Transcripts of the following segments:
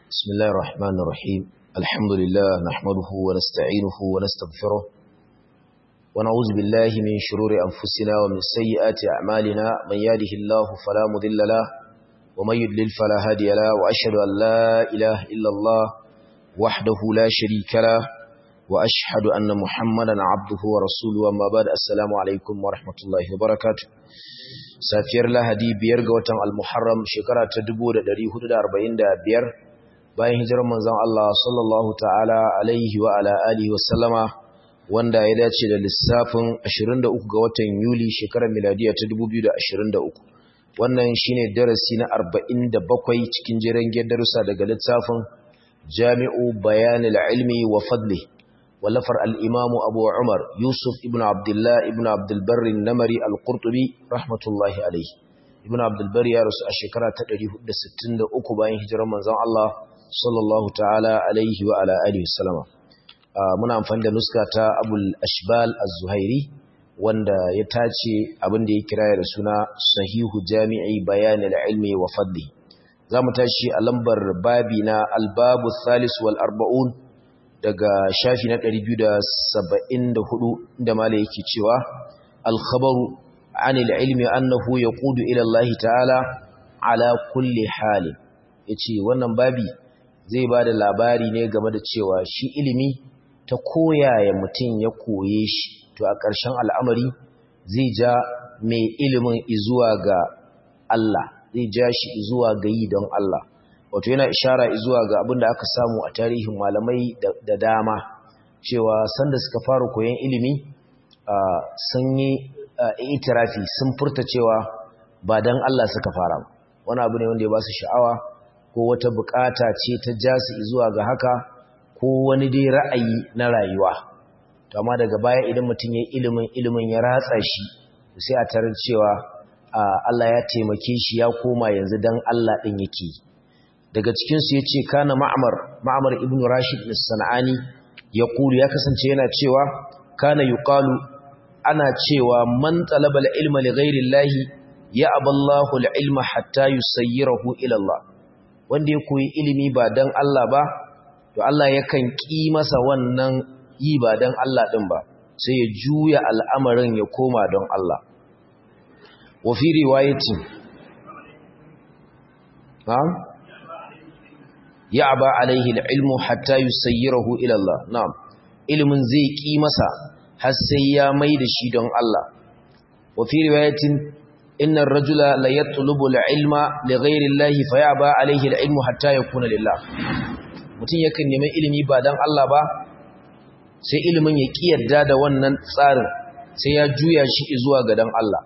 بسم الله الرحمن الرحيم الحمد لله نحمده ونستعينه ونستغفره ونعوذ بالله من شرور أنفسنا ومن سيئات أعمالنا من يهده الله فلا مضل له ومن يضلل فلا هادي له وأشهد أن لا إله إلا الله وحده لا شريك له وأشهد أن محمدا عبده ورسوله وما بعد السلام عليكم ورحمة الله وبركاته safiyar lahadi biyar ga watan al-muharram shekara ta 1445 bayan hijirar manzon Allah sallallahu ta'ala alaihi wa ala alihi wa sallama wanda ya dace da lissafin 23 ga watan yuli shekarar miladiya ta 2023 wannan shine darasi na 47 cikin jiran darussa daga littafin jami'u bayanil ilmi wa fadli ولفر الإمام أبو عمر يوسف ابن عبد الله ابن عبد البر النمري القرطبي رحمة الله عليه ابن عبد البر يا رسول الشكرة تدريه الستين أكو باين هجر من زمان الله صلى الله تعالى عليه وعلى آله وسلم muna amfani da nuska ta abul ashbal az-zuhairi wanda ya tace abin da ya kira da suna sahihu jami'i bayanil ilmi wa fadli zamu tashi a lambar babi na al-babu thalis wal arba'un daga shafi na 274 inda malai yake cewa al-khabaru anil ilmi annahu yaqudu ila Allah ta'ala ala kulli hali yace wannan babi zai bada labari ne game da cewa shi ilimi ta koyaya mutum ya koye shi to a ƙarshen al'amari zai ja mai ilimin izuwa ga Allah zai ja shi izuwa ga yi don Allah wato yana ishara zuwa ga abin da aka samu a tarihin malamai da dama cewa sanda suka fara koyon ilimi sun yi itirafi sun furta cewa ba don Allah suka fara wani abu ne wanda ya ba su sha'awa ko wata bukata ce ta ja su zuwa ga haka ko wani dai ra'ayi na rayuwa amma daga baya idan mutum ya ilimin ilimin ya ratsa shi sai a tarar cewa Allah ya taimake shi ya koma yanzu don Allah ɗin yake yi daga cikinsu ya ce kana ma'amar ma'amar ibn rashid sana'ani ya kuru ya kasance yana cewa kana yuqalu ana cewa man talaba ilma li ghairi llahi ya aballahu ilma hatta yusayyirahu ila Allah wanda ya koyi ilimi ba dan Allah ba to Allah yakan ki masa wannan yi ba dan Allah din ba sai ya juya al'amarin ya koma don Allah wa fi riwayatin na'am ya'ba alaihi ilmu hatta yusayyirahu ila Allah na'am ilmin zai ki masa har sai ya mai da shi don Allah wa fi riwayatin inna ar-rajula la yatlubu al-ilma li ghayri Allah fa ya'ba alaihi al-ilmu hatta yakuna lillah mutum yakan nemi ilimi ba dan Allah ba sai ilimin ya ki yadda da wannan tsarin sai ya juya shi zuwa ga dan Allah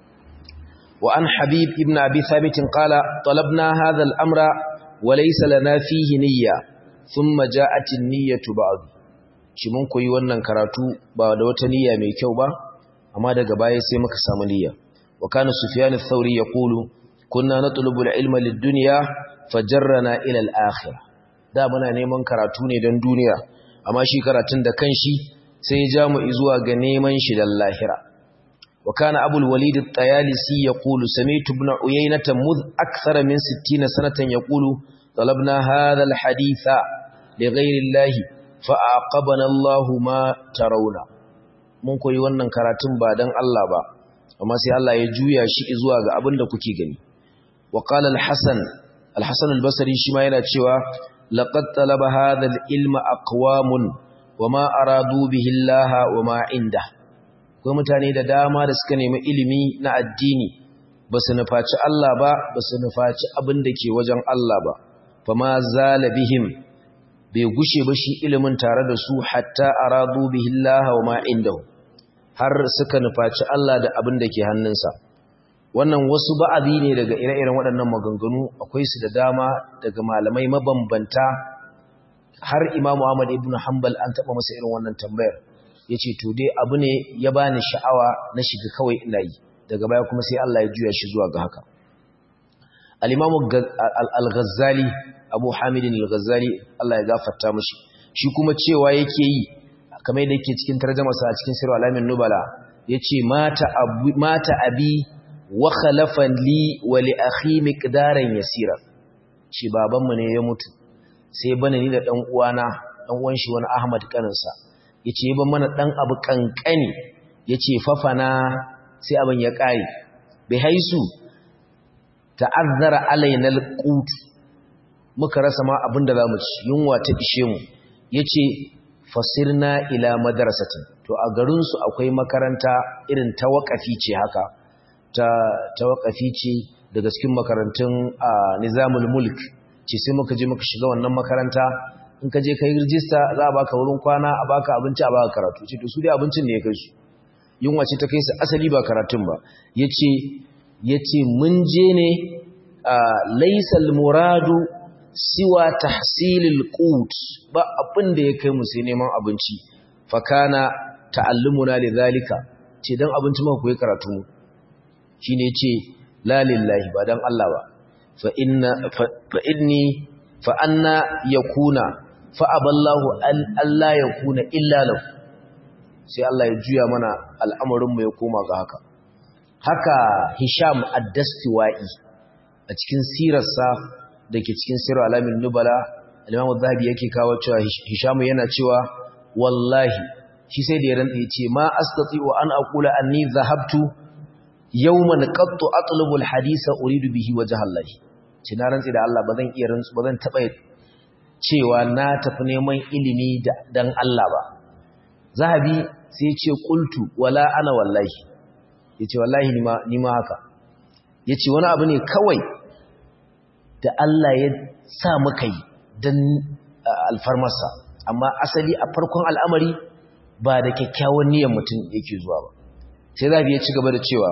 wa an habib ibn abi thabit qala talabna hadha al-amra وليس لنا فيه نية ثم جاءت النية بعد shi mun koyi wannan karatu ba da wata niyya mai kyau ba amma daga baya sai muka samu niyya wa kana sufyan ath-thawri yaqulu kunna natlubu al-ilma lid-dunya fajarrana ila al-akhirah da muna neman karatu ne don duniya amma shi karatun da kanshi sai ya ja mu zuwa ga neman shi dan lahira wa kana abul walid at-tayalisi yaqulu sami'tu ibn uyaynah mudh akthara min 60 sanatan yaqulu talabna hadha al-hadith li ghayri allah fa aqabana allah ma tarawna mun koyi wannan karatun ba dan Allah ba amma sai Allah ya juya shi zuwa ga abin da kuke gani wa qala al-hasan al-hasan al-basri shi ma yana cewa laqad talaba hadha al-ilma aqwamun wama aradu bihi allah wama indahu akwai mutane da dama da suka nemi ilimi na addini ba su nufaci Allah ba ba su nufaci abin da ke wajen Allah ba fa ma zala bihim bai gushe ba shi ilimin tare da su hatta aradu bihi Allah wa ma indahu har suka nufaci Allah da abin da ke hannunsa wannan wasu ba'azi ne daga ire-iren waɗannan maganganu akwai su da dama daga malamai mabambanta har Imam Ahmad ibn Hanbal an taɓa masa irin wannan tambayar ya ce to dai abu ne ya bani sha'awa na shiga kawai ina yi daga baya kuma sai Allah ya juya shi zuwa ga haka al-imamu al-ghazali abu hamidin al-ghazali Allah ya gafarta mashi shi kuma cewa yake yi kamar yadda yake cikin tarjumarsa a cikin sirr alamin nubala yace mata abu mata abi wa khalafa li wa li akhi miqdaran yasira shi babanmu ne ya mutu sai bane ni da dan uwana dan uwan shi wani Ahmad kaninsa yace ban mana dan abu kankani yace fafana sai abin ya kare bai haisu ta'azzara alaina alqut muka rasa ma abinda zamu ci yunwa ta ishe mu yace fasirna ila madrasatin to a garin su akwai makaranta irin ta waqafi ce haka ta ta waqafi ce daga cikin makarantun nizamul mulk ce sai muka je muka shiga wannan makaranta in ka je kai rijista za a baka wurin kwana a baka abinci a baka karatu ce to su dai abincin ne ya kai su yunwa ce ta kai su asali ba karatun ba yace yace mun je ne laysal muradu siwa tahsilil qut ba abin da ya kai mu sai neman abinci fa kana ta'allumuna lidhalika ce dan abinci muka koyi karatu mu shine yace la lillahi ba dan Allah ba fa inna fa inni fa anna yakuna fa aballahu an alla yakuna illa lahu sai Allah ya juya mana al'amarin mu ya koma ga haka haka Hisham ad-Dastiwai a cikin sirarsa dake cikin sirar alamin nubala al-Imam zahabi yake kawo cewa Hisham yana cewa wallahi shi sai da ya rantsa yace ma astati wa an aqula anni dhahabtu yawman qattu atlubu al-hadisa uridu bihi wajha Allah ce na rantsi da Allah bazan iya rantsu bazan taba cewa na tafi neman ilimi dan Allah ba zahabi sai ce qultu wala ana wallahi yace wallahi ni ma ni ma haka yace wani abu ne kawai da Allah ya sa muka yi dan alfarmarsa amma asali a farkon al'amari ba da kyakkyawan niyyar mutum yake zuwa ba sai zahabi ya ci gaba da cewa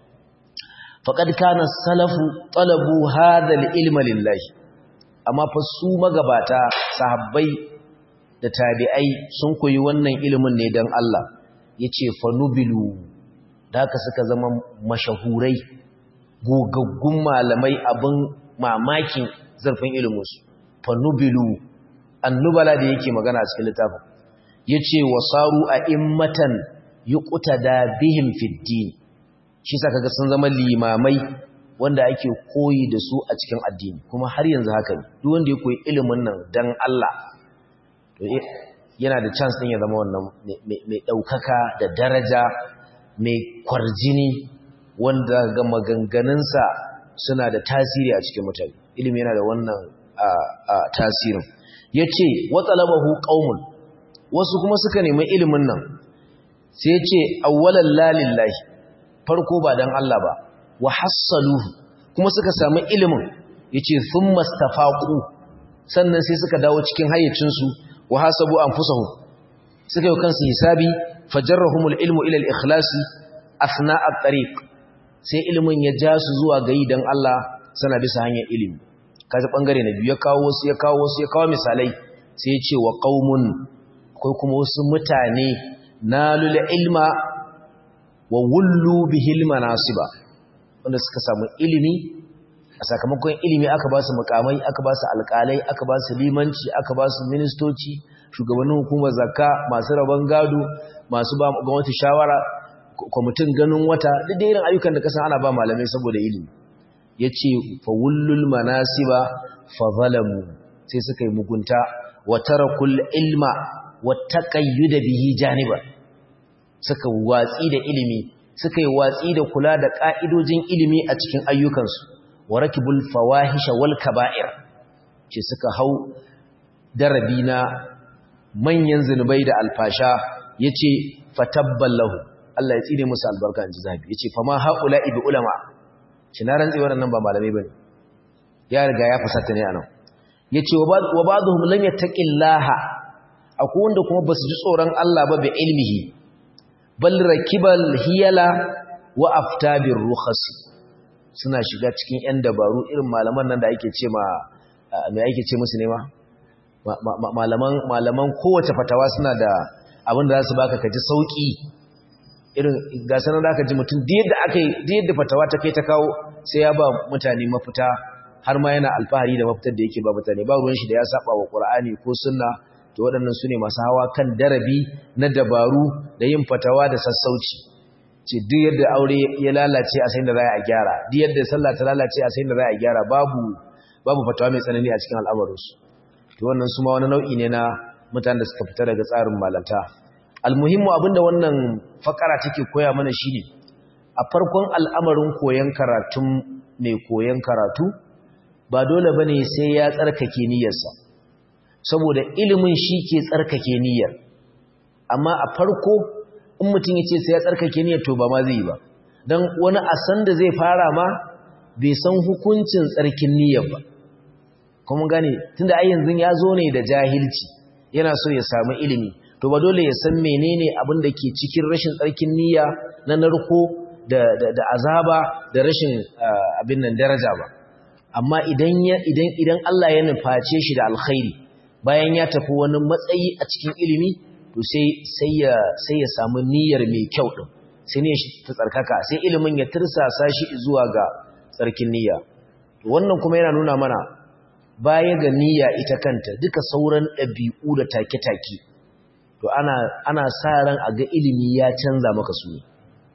faqad kana salafu talabu hadha al-ilma lillahi amma fa su magabata sahabbai da tabi'ai sun koyi wannan ilimin ne dan Allah yace fanubilu da haka suka zama mashahurai gogaggun malamai abin mamakin zarfin ilimin su fanubilu annubala da yake magana a cikin littafin yace wasaru a immatan yuqtada bihim fid din shi sa kaga sun zama limamai wanda ake koyi da su a cikin addini kuma har yanzu haka ne duk wanda ya koyi ilimin nan dan Allah to yana da chance din ya zama wannan mai daukaka da daraja mai kwarjini wanda ga maganganunsa suna da tasiri a cikin mutane ilimi yana da wannan tasirin yace wa talabahu qaumun wasu kuma suka nemi ilimin nan sai yace awwalan lalillahi farko ba dan Allah ba wa hassaluhu kuma suka samu ilimin yace thumma stafaqu sannan sai suka dawo cikin hayyacin su wa hasabu anfusahum suka yi kansu hisabi fajarrahumul ilmu ila al-ikhlasi asna at-tariq sai ilimin ya ja su zuwa gayi dan Allah sana bisa hanyar ilimi kaji bangare na biyu ya kawo wasu ya kawo wasu ya kawo misalai sai ya ce wa qaumun akwai kuma wasu mutane nalul ilma wa wullu bihil manasiba wanda suka samu ilimi a sakamakon ilimi aka ba su mukamai aka ba su alƙalai aka ba su limanci aka ba su ministoci shugabannin hukumar zakka masu rabon gado masu ba gwamnati shawara kwamitin ganin wata duk da irin ayyukan da kasan ana ba malamai saboda ilimi yace fa wullul manasiba fa zalamu sai suka yi mugunta wa tarakul ilma wa taqayyud bihi janiban suka watsi da ilimi suka yi watsi da kula da ƙa'idojin ilimi a cikin ayyukansu wa rakibul fawahisha wal kaba'ir ce suka hau darabi na manyan zunubai da alfasha ya ce fatabballahu Allah ya tsine musu albarka in ji zabi ya ce fama haƙula ibi ulama shi na rantsi waɗannan ba malamai ba ne ya riga ya fasata ne a nan ya ce wa ba zuhun lam ya taƙillaha akwai wanda kuma ba su ji tsoron Allah ba bi ilmihi bal rakibal hiyala wa aftabir rukhas suna shiga cikin yan dabaru irin malaman nan da ake ce ma me ake ce musu ne ma malaman malaman kowace fatawa suna da abin da za su baka kaji sauki irin ga sanar da aka ji mutum da yadda aka yi da yadda fatawa ta kai ta kawo sai ya ba mutane mafita har ma yana alfahari da mafitar da yake ba mutane ba ruwan shi da ya saba wa qur'ani ko sunna to waɗannan su ne masu hawa kan darabi na dabaru da yin fatawa da sassauci ce duk yadda aure ya lalace a sayin da za a gyara duk yadda sallah ta lalace a sayin da za a gyara babu babu fatawa mai tsanani a cikin al'amarinsu to wannan su ma wani nau'i ne na mutanen da suka fita daga tsarin malanta almuhimmu abinda wannan fakara take koya mana shine a farkon al'amarin koyon karatun mai koyon karatu ba dole bane sai ya tsarkake niyyarsa saboda ilimin shi ke tsarkake niyyar amma a farko in mutum ya ce sai ya tsarkake niyyar to ba ma zai yi ba don wani a san da zai fara ma bai san hukuncin tsarkin niyyar ba kuma gane tunda ai yanzu ya zo ne da jahilci yana so ya samu ilimi to ba dole ya san menene abin da ke cikin rashin tsarkin niyya na narko da, da, azaba da rashin abin nan daraja ba amma idan idan idan Allah ya nuface shi da alkhairi bayan ya tafi wani matsayi a cikin ilimi to sai sai ya sai ya samu niyyar mai kyau din sai ne shi ta tsarkaka sai ilimin ya tirsasa shi zuwa ga tsarkin niyya wannan kuma yana nuna mana baya ga niyya ita kanta duka sauran ɗabi'u da take-take to ana ana sa ran a ga ilimi ya canza maka su ne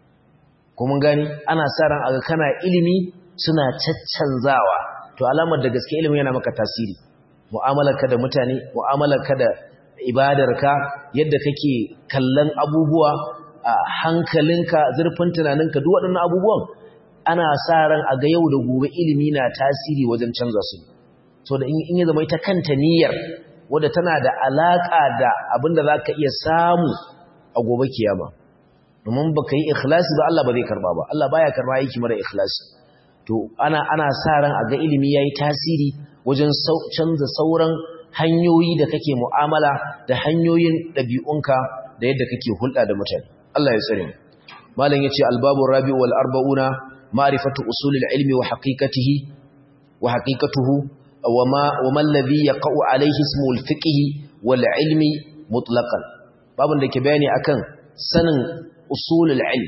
kuma gani ana sa ran a ga kana ilimi suna caccanzawa to alamar da gaske ilimi yana maka tasiri mu'amalarka da mutane mu'amalarka da ibadarka yadda kake kallon abubuwa a hankalinka zurfin tunaninka duk waɗannan abubuwan ana sa ran a ga yau da gobe ilimi na tasiri wajen canza su so da in ya zama ita kanta niyyar wadda tana da alaƙa da abin da za ka iya samu a gobe kiyama domin ba ka yi ikhlasi ba Allah ba zai karba ba Allah baya karba aiki mara ikhlasi to ana ana sa ran a ga ilimi yayi tasiri wajen canza sauran hanyoyi da kake mu'amala da hanyoyin ɗabi'unka da yadda kake hulɗa da mutane Allah ya tsare mu malam yace albabu rabi wal arba'una ma'rifatu usulil ilmi wa haqiqatihi wa haqiqatuhu wa ma wa man ladhi yaqa'u alayhi ismul fiqh wal ilmi mutlaqan babun da ke bayani akan sanin usulul ilm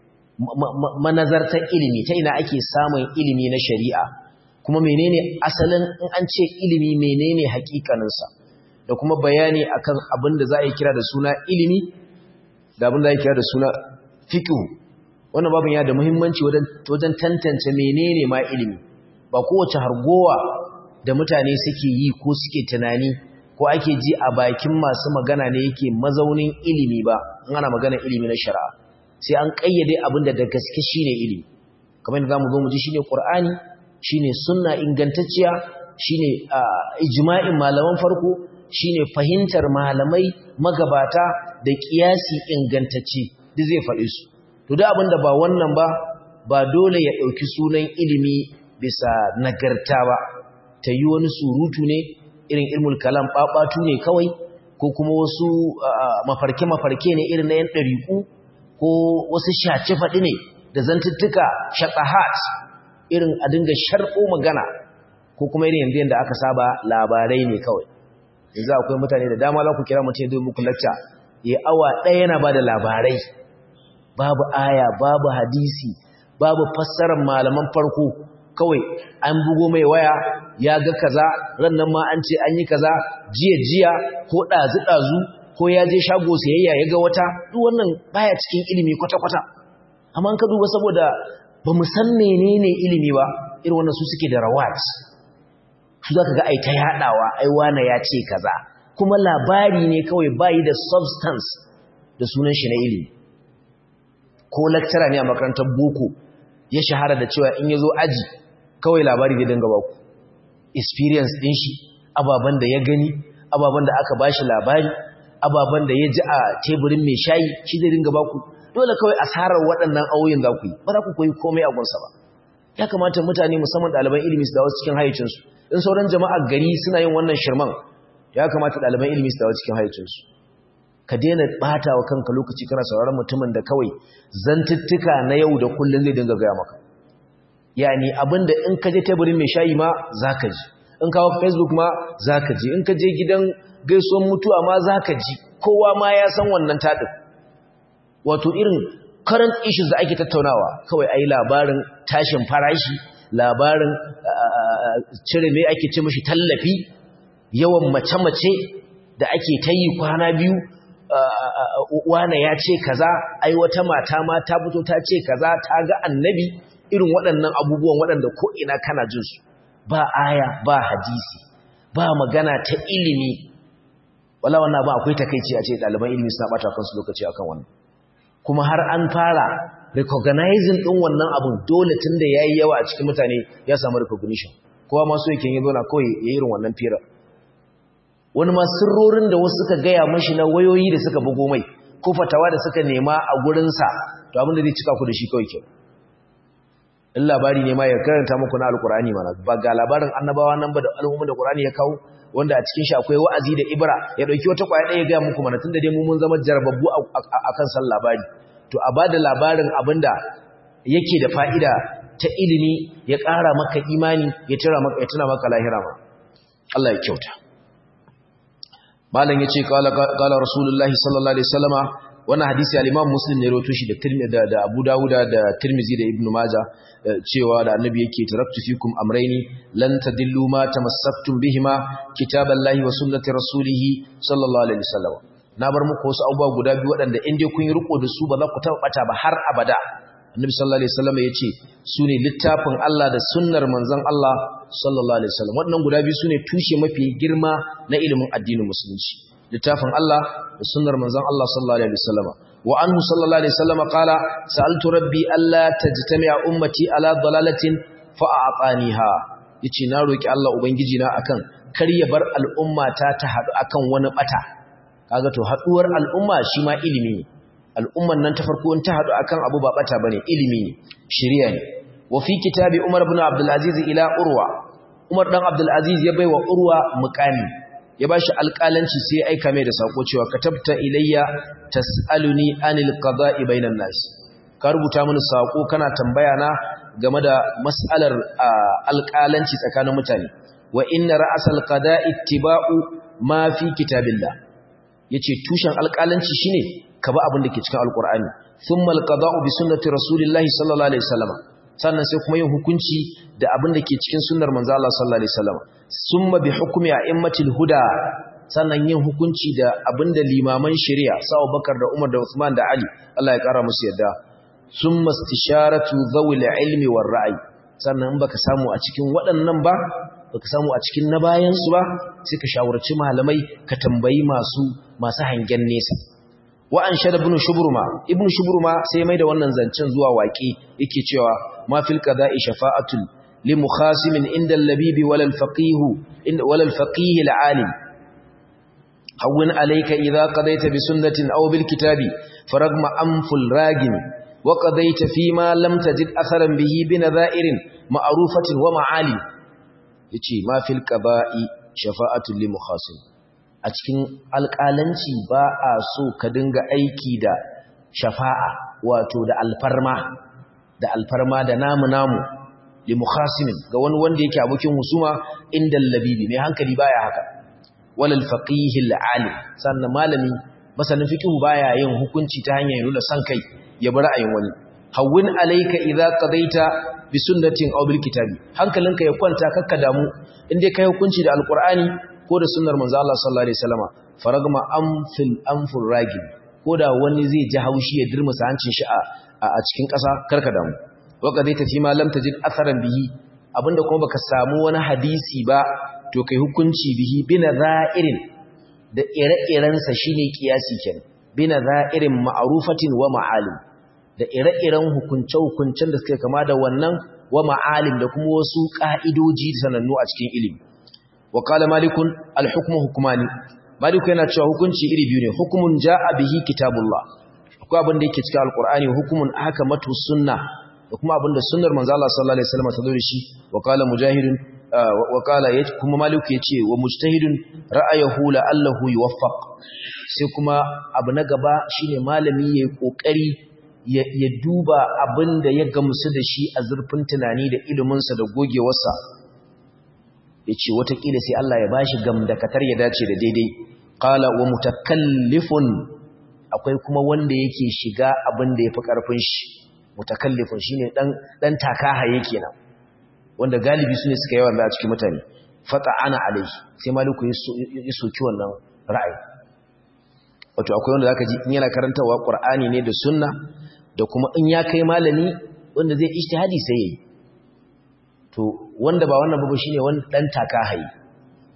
manazartar ilimi ta ina ake samun ilimi na shari'a kuma menene asalin in an ce ilimi menene hakikaninsa da kuma bayani akan abin da za a yi kira da suna ilimi da abin da ya kira da suna fiqh wannan babin ya da muhimmanci wajen tantance menene ma ilimi ba kowace hargowa da mutane suke yi ko suke tunani ko ake ji a bakin masu magana ne yake mazaunin ilimi ba in ana magana ilimi na shari'a sai an kayyade abin da da gaske shine ilimi kamar yadda zamu zo mu ji shine qur'ani shine sunna ingantacciya shine ijma'in malaman farko shine fahimtar malamai magabata da kiyasi ingantacce duk zai faɗi su to duk abinda ba wannan ba ba dole ya ɗauki sunan ilimi bisa nagarta ba ta yi wani surutu ne irin ilmul kalam ɓaɓatu ne kawai ko kuma wasu mafarke-mafarke ne irin na yan ɗariƙu ko wasu shaci faɗi ne da zantuttuka shaƙahat irin a dinga sharɓo magana ko kuma irin yanzu yadda aka saba labarai ne kawai yanzu akwai mutane da dama za ku kira mutum zai muku lacca ya awa ɗaya yana ba da labarai babu aya babu hadisi babu fassarar malaman farko kawai an bugo mai waya ya ga kaza rannan ma an ce an yi kaza jiya jiya ko ɗazu ɗazu ko ya je shago sayayya ya ga wata duk wannan baya cikin ilimi kwata-kwata amma ka duba saboda ba mu san menene ilimi ba irin wannan su suke da rawat su zaka ga ai ta yadawa ai wana ya ce kaza kuma labari ne kawai bayi da substance da sunan shi na ilimi ko lecturer ne a makarantar boko ya shahara da cewa in yazo aji kawai labari zai dinga baku experience din shi ababan da ya gani ababan da aka bashi labari ababan da ya ji a teburin mai shayi shi zai dinga baku dole kawai asarar waɗannan auyin za ku yi ba za ku koyi komai a gunsa ba ya kamata mutane musamman ɗaliban ilimi su dawo cikin hayyacinsu in sauran jama'ar gari suna yin wannan shirman ya kamata ɗaliban ilimi su dawo cikin hayyacinsu ka daina ɓata wa kanka lokaci kana sauraron mutumin da kawai zantuttuka na yau da kullum zai dinga gaya maka yani abinda in ka je teburin mai shayi ma za ka ji in kawo facebook ma za ka ji in ka je gidan gaisuwan mutuwa ma za ka ji kowa ma ya san wannan taɗin wato irin current issues da ake tattaunawa kawai ai labarin tashin farashi labarin cire mai ake ce mashi tallafi yawan mace-mace da ake ta yi kwana biyu wane ya ce kaza ai wata mata ma ta fito ta ce kaza ta ga annabi irin waɗannan abubuwan waɗanda ko'ina kana jin su ba aya ba hadisi ba magana ta ilimi wala wannan ba akwai takeici a ce ɗaliban ilimi suna ɓata kansu lokaci akan wannan kuma har an fara recognizing ɗin wannan abun dole tun da ya yi yawa a cikin mutane ya samu recognition kowa masu yake yi zona kawai ya irin wannan fira wani ma sirrorin da wasu suka gaya mashi na wayoyi da suka bugo mai ko fatawa da suka nema a gurinsa to abin da zai cika ku da shi kawai kyau in labari ne ma ya karanta muku na alkurani mana ba ga labarin annabawa nan ba da al'umma da qur'ani ya kawo wanda a cikin shi akwai wa'azi da ibra ya dauki wata kwaya ɗaya ga muku mana tunda dai mu mun zama jarababbu akan san labari to a bada labarin abinda yake da fa'ida ta ilimi ya ƙara maka imani ya tira maka ya tuna maka lahira ma Allah ya kyauta malam yace qala qala rasulullahi sallallahu alaihi wasallama wannan hadisi al-Imam Muslim ne rawaito shi da Tirmidhi da Abu Dawud da Tirmidhi da Ibn Majah cewa da Annabi yake taraktu fikum amrayni lan tadillu ma tamassaktum bihima kitaballahi wa sunnati rasulih sallallahu alaihi wasallam na bar muku wasu abubuwa guda biyu waɗanda in dai kun yi riko da su ba za ku taɓa ɓata ba har abada Annabi sallallahu alaihi wasallam yace su ne littafin Allah da sunnar manzon Allah sallallahu alaihi wasallam waɗannan guda biyu su ne tushe mafi girma na ilimin addinin musulunci littafin Allah da sunnar manzon Allah sallallahu alaihi wasallam wa anhu sallallahu alaihi wasallam qala sa'altu rabbi alla tajtami'a ummati ala dalalatin fa a'taniha yace na roki Allah ubangiji na akan kar ya bar al'umma ta ta hadu akan wani bata kaga to haduwar al'umma shi ma ilimi ne al'umman nan ta farko in ta hadu akan abu ba bata bane ilimi ne shari'a ne wa fi kitabi Umar ibn Abdul Aziz ila Urwa Umar dan Abdul Aziz ya baiwa Urwa muqami ya bashi alƙalanci sai ya aika mai da sako cewa katabta ilayya tas'aluni anil qada'i bainan nas ka rubuta mini sako kana tambaya na game da mas'alar alƙalanci tsakanin mutane wa inna ra'sal qada'i ittiba'u ma fi kitabillah yace tushen alƙalanci shine ka ba abin da ke cikin alƙur'ani thumma alqada'u bi sunnati rasulillahi sallallahu alaihi wasallam sannan sai kuma yin hukunci da abin da ke cikin sunnar manzo Allah sallallahu alaihi wasallam summa bi hukmi a'immatil huda sannan yin hukunci da abinda limaman shari'a Sa'u Bakar da Umar da Uthman da Ali Allah ya kara musu yadda summa istisharatu dhawil ilmi war ra'yi sannan in baka samu a cikin waɗannan ba baka samu a cikin na bayan su ba sai ka shawarci malamai ka tambayi masu masu hangen nesa wa an shada ibn shubruma ibn shubruma sai mai da wannan zancen zuwa waƙe yake cewa ma fil qada'i shafa'atul لمخاسم عند اللبيب ولا الفقيه ولا الفقيه العالم هون عليك إذا قضيت بسنة أو بالكتاب فرغم أنف الراجم وقضيت فيما لم تجد أثرا به بنذائر معروفة ومعالم يتي ما في القضاء شفاعة لمخاسم أتكين القالنشي باء سو كدنغ أيكي دا شفاعة واتو دا الفرما دا الفرما دا نام نامو limukhasimin ga wani wanda yake abokin husuma inda labibi mai hankali baya haka walal faqihil alim sannan malami masanin fiqh baya yin hukunci ta hanyar nuna san kai ya bi ra'ayin wani hawwin alayka idza qadaita bi sunnatin aw bil kitabi hankalinka ya kwanta kakka damu in dai kai hukunci da alqur'ani ko da sunnar manzo Allah sallallahu alaihi wasallama faragma amfil amfur ragib ko da wani zai ji haushi ya dirmusa hancin shi a cikin ƙasa karka damu waka zai tafi ma lam tajid atharan bihi abinda kuma baka samu wani hadisi ba to kai hukunci bihi bina za'irin da ire-iren sa shine kiyasi kenan bina za'irin ma'rufatin wa ma'alim da ire-iren hukunce-hukuncen da suke kama da wannan wa ma'alim da kuma wasu ka'idoji sanannu a cikin ilimi wa qala malikun al-hukmu hukmani maliku yana cewa hukunci iri biyu ne hukumun ja'a bihi kitabullah akwai abin da yake cikin alqur'ani hukumun akamatu sunna da kuma abinda sunnar manzo Allah sallallahu alaihi wasallam ta zo da shi wa qala mujahidun wa qala kuma maliku yace wa mujtahidun ra'ayuhu la'allahu yuwaffaq sai kuma abu na gaba shine malami yayi kokari ya duba abinda ya gamsu da shi a zurfin tunani da ilimin sa da gogewarsa yace watakila sai Allah ya bashi gamdakatar ya dace da daidai qala wa mutakallifun akwai kuma wanda yake shiga abinda yafi karfin shi mutakallifin shine dan dan takahaye kenan wanda galibi sune suka yawan a cikin mutane fata ana alai sai maliku ya soki wannan ra'ayi wato akwai wanda zaka ji in yana karantawa qur'ani ne da sunna da kuma in ya kai malami wanda zai ijtihadi sai yayi to wanda ba wannan babu shine wanda dan takahaye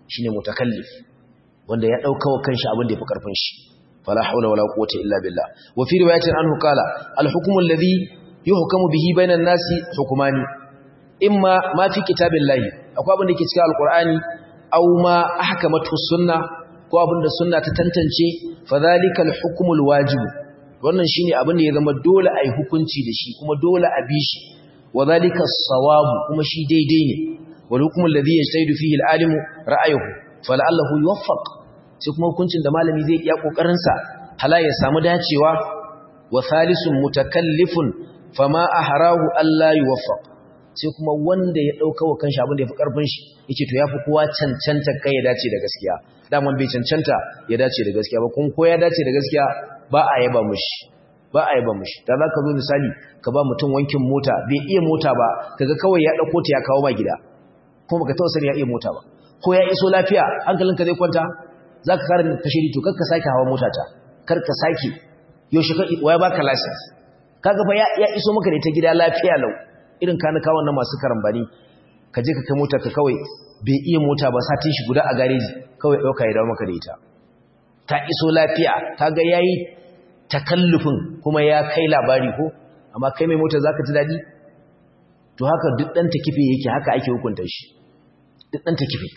shine mutakallif wanda ya dauka wa kanshi abin da yafi karfin shi fala haula wala quwwata illa billah wa fi riwayatin anhu qala al hukmu alladhi yuhkamu bihi bainan nasi hukumani imma ma fi kitabillahi akwai abin da ke cikin alqur'ani aw ma ahkamatu sunna ko abin da sunna ta tantance fa zalika al hukmu al wajib wannan shine abin da ya zama dole ai hukunci da shi kuma dole a bi shi wa zalika as-sawabu kuma shi daidai ne wal hukmu alladhi yajtahid fihi al alimu ra'ayuhu fala'allahu yuwaffaq sai kuma hukuncin da malami zai iya kokarin sa hala ya samu dacewa wa thalisun mutakallifun fama ahrahu alla yuwaffaq sai kuma wanda ya dauka wa kanshi abin da yafi karfin shi yace to yafi kowa cancanta kai ya dace da gaskiya daman bai cancanta ya dace da gaskiya ba kun ko ya dace da gaskiya ba a yaba mushi ba a yaba mushi da zaka zo misali ka ba mutum wankin mota bai iya mota ba kaga kawai ya dauko ta ya kawo ma gida kuma baka tausari ya iya mota ba ko ya iso lafiya hankalinka zai kwanta za ka kare kashiri to karka sake hawa motata karka sake yaushe ka waya baka license kaga fa ya iso maka da ita gida lafiya lau irin kanuka wannan masu karambani ka je ka kai mota ka kawai bai iya mota ba satin shi guda a gareji kawai dauka ya dawo maka da ita ta iso lafiya kaga yayi takallufin kuma ya kai labari ko amma kai mai mota zaka ji dadi to haka duk dan takife yake haka ake hukunta shi duk dan takife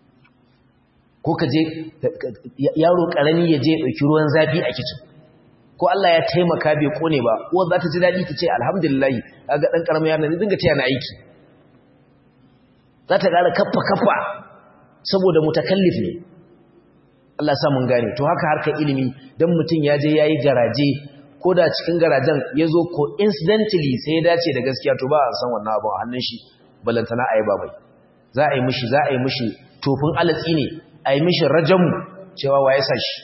ko ka je yaro karami ya je ya dauki ruwan zafi a kicin ko Allah ya taimaka bai kone ba uwar za ta ji dadi ta ce alhamdulillah kaga dan karamin yaron ne dinga taya na aiki za ta ƙara kaffa kaffa saboda mutakallif ne Allah sa mun gane to haka harkar ilimi dan mutum ya je yayi garaje ko da cikin garajen ya zo ko incidentally sai ya dace da gaskiya to ba a san wannan abin a hannun shi balantana a yi ba mai za a yi mishi za a yi mishi tofin alatsi ne a yi mishi rajamu cewa wa ya sa shi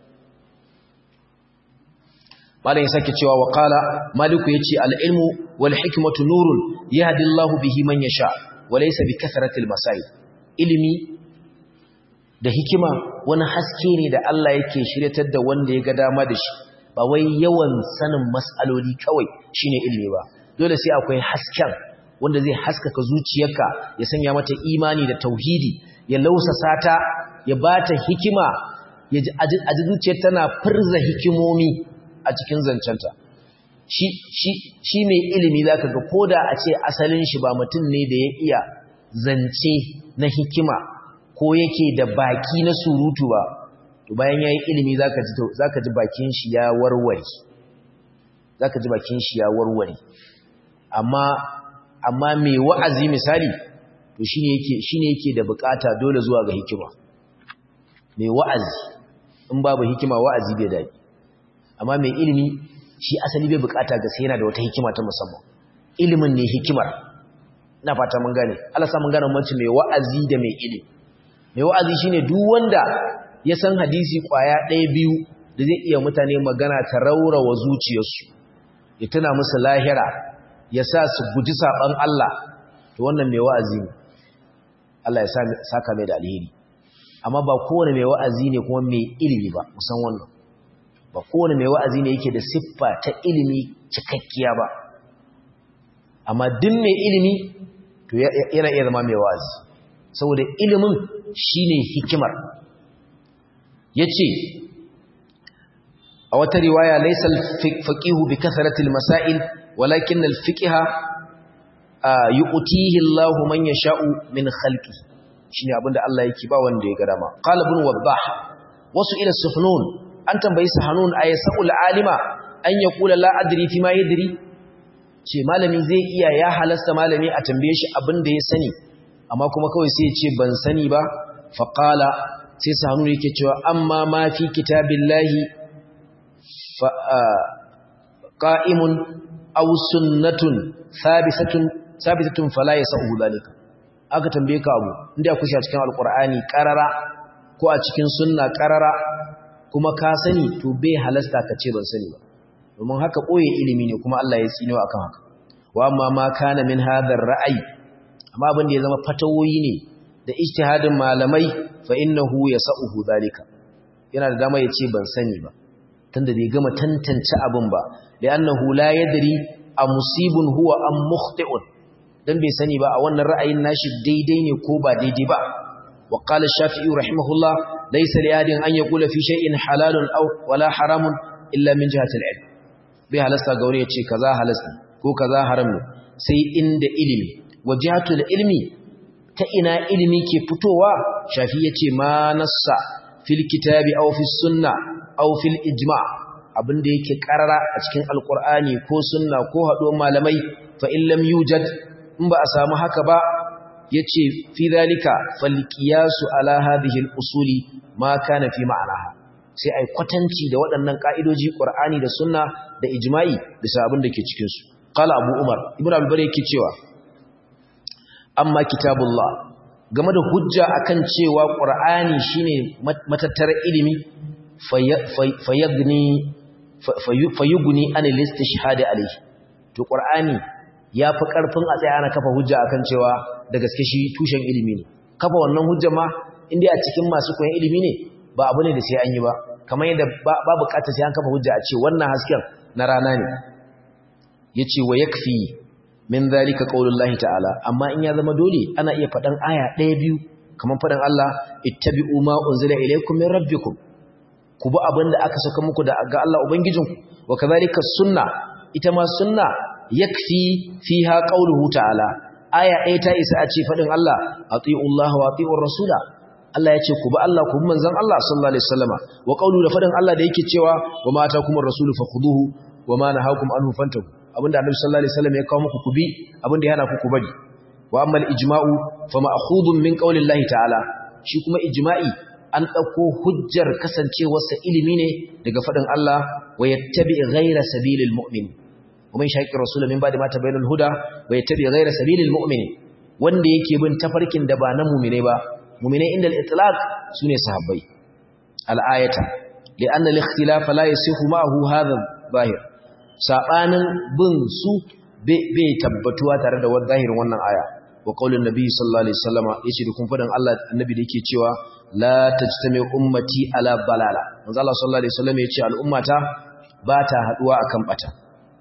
malam ya sake cewa wa qala maliku yace al-ilmu wal hikmatu nurun yahdi Allahu bihi man yasha wa laysa bi kathratil masail ilimi da hikima wani haske ne da Allah yake shiryatar da wanda ya ga dama da shi ba wai yawan sanin mas'aloli kawai shine ilimi ba dole sai akwai hasken wanda zai haskaka zuciyarka ya sanya mata imani da tauhidi ya lausasa ta ya bata hikima ya ji aji zuciyar tana furza hikimomi a cikin zancenta shi shi shi mai ilimi zaka ga koda a ce asalin shi ba mutum ne da ya iya zance na hikima ko yake da baki na surutu ba to bayan yayi ilimi zaka ji zaka ji bakin shi ya warware zaka ji bakin shi ya warware amma amma mai wa'azi misali to shine yake shine yake da bukata dole zuwa ga hikima mai wa'azi in babu hikima wa'azi bai dadi amma mai ilimi shi asali bai bukata ga sai yana da wata hikima ta musamman ilimin ne hikimar ina fata mun gane Allah sa mun gane bambanci mai wa'azi da mai ilimi mai wa'azi shine duk wanda ya san hadisi kwaya ɗaya biyu da zai iya mutane magana ta raurawa zuciyarsu ya tuna musu lahira ya sa su guji saban Allah to wannan mai wa'azi ne Allah ya saka mai da alheri amma ba kowane mai wa'azi ne kuma mai ilimi ba musan wannan ba kowane mai wa'azi ne yake da siffa ta ilimi cikakkiya ba amma duk mai ilimi to yana iya zama mai wa'azi saboda ilimin shine hikimar yace a wata riwaya laysa al-faqihu bi kasrati al-masail walakin al-fiqha yu'tihi Allahu man yasha'u min khalqi shine abinda Allah yake ba wanda ya ga dama qala ibn wabbah wasu ila sufnun an tambayi sahanun ayasul alima an yaqula la adri fi ma yadri ce malami zai iya ya halasta malami a tambaye shi abinda ya sani amma kuma kawai sai ya ce ban sani ba fa qala sai sahanun yake cewa amma ma fi kitabillahi fa qa'imun aw sunnatun thabisatun thabitatun fala yasahu zalika aka tambaye ka abu inda kushi a cikin alqur'ani qarara ko a cikin sunna qarara kuma ka sani to bai halasta ka ce ban sani ba domin haka boye ilimi ne kuma Allah ya tsino akan haka wa amma ma kana min hadar ra'ayi amma abin da ya zama fatawoyi ne da ijtihadin malamai fa innahu yasahu zalika yana da dama ya ce ban sani ba tunda bai gama tantance abin ba li'annahu la yadri a musibun huwa am mukhti'un dan bai sani ba a wannan ra'ayin nashi daidai ne ko ba daidai ba wa qala ash-shafi'i rahimahullah laysa li ahadin an yaqula fi shay'in halalun aw wala haramun illa min jihati al-ilm bai halasta ga wani yace kaza halasta ko kaza haram ne sai inda ilimi wa jihatul ilmi ta ina ilimi ke fitowa shafi yace ma nassa fil kitabi aw fis sunna aw fil ijma' abinda yake karara a cikin alqur'ani ko sunna ko haɗuwar malamai fa in lam yujad in ba a samu haka ba yace fi zalika fal qiyasu ala hadhihi al usuli ma kana fi ma'anaha sai ai kwatanci da waɗannan ka'idoji qur'ani da sunna da ijma'i bisa abin da ke cikin su qala abu umar ibnu al-bari yake cewa amma kitabullah game da hujja akan cewa qur'ani shine matattara ilimi fayagni fayugni anil istishhad alayhi to qur'ani yafi karfin a tsaya ana kafa hujja akan cewa da gaske shi tushen ilimi ne kafa wannan hujja ma inda a cikin masu koyon ilimi ne ba abu ne da sai an yi ba kamar yadda ba bukatar sai an kafa hujja a ce wannan hasken na rana ne yace wa yakfi min zalika qaulullahi ta'ala amma in ya zama dole ana iya fadan aya ɗaya biyu kamar fadan Allah ittabi'u ma unzila ilaykum min rabbikum ku bi abinda aka saka muku da ga Allah ubangijinku wa kadhalika sunna ita ma sunna yakfi fiha qauluhu ta'ala aya ɗaya ta isa a ce fadin Allah atiullaha wa atiur rasula Allah ya ce ku bi Allah ku bi manzon Allah sallallahu alaihi wasallama wa qaulu da fadin Allah da yake cewa wa ma atakumur rasulu fakhuduhu wa ma nahakum anhu fantahu abinda annabi sallallahu alaihi wasallam ya kawo muku ku bi abinda yana ku ku bari wa amma al-ijma'u fa ma'khudun min qawli Allah ta'ala shi kuma ijma'i an dauko hujjar kasancewarsa ilimi ne daga fadin Allah wa yattabi ghayra sabilil mu'min wa man shaqi rasul min ba'di ma tabayyana al-huda wa yattabi ghayra sabilil mu'min wanda yake bin tafarkin da ba na mu'mine ba mu'mine inda al-itlaq sune sahabbai al-ayata li'anna al-ikhtilaf la yasihu ma'ahu hadha zahir sabanin bin su bai tabbatuwa tare da zahirin wannan aya wa qaulin nabi sallallahu alaihi wasallam yace da kun fadan Allah annabi da yake cewa la tajtami ummati ala balala manzo Allah sallallahu alaihi wasallam yace al'ummata ba ta haduwa akan bata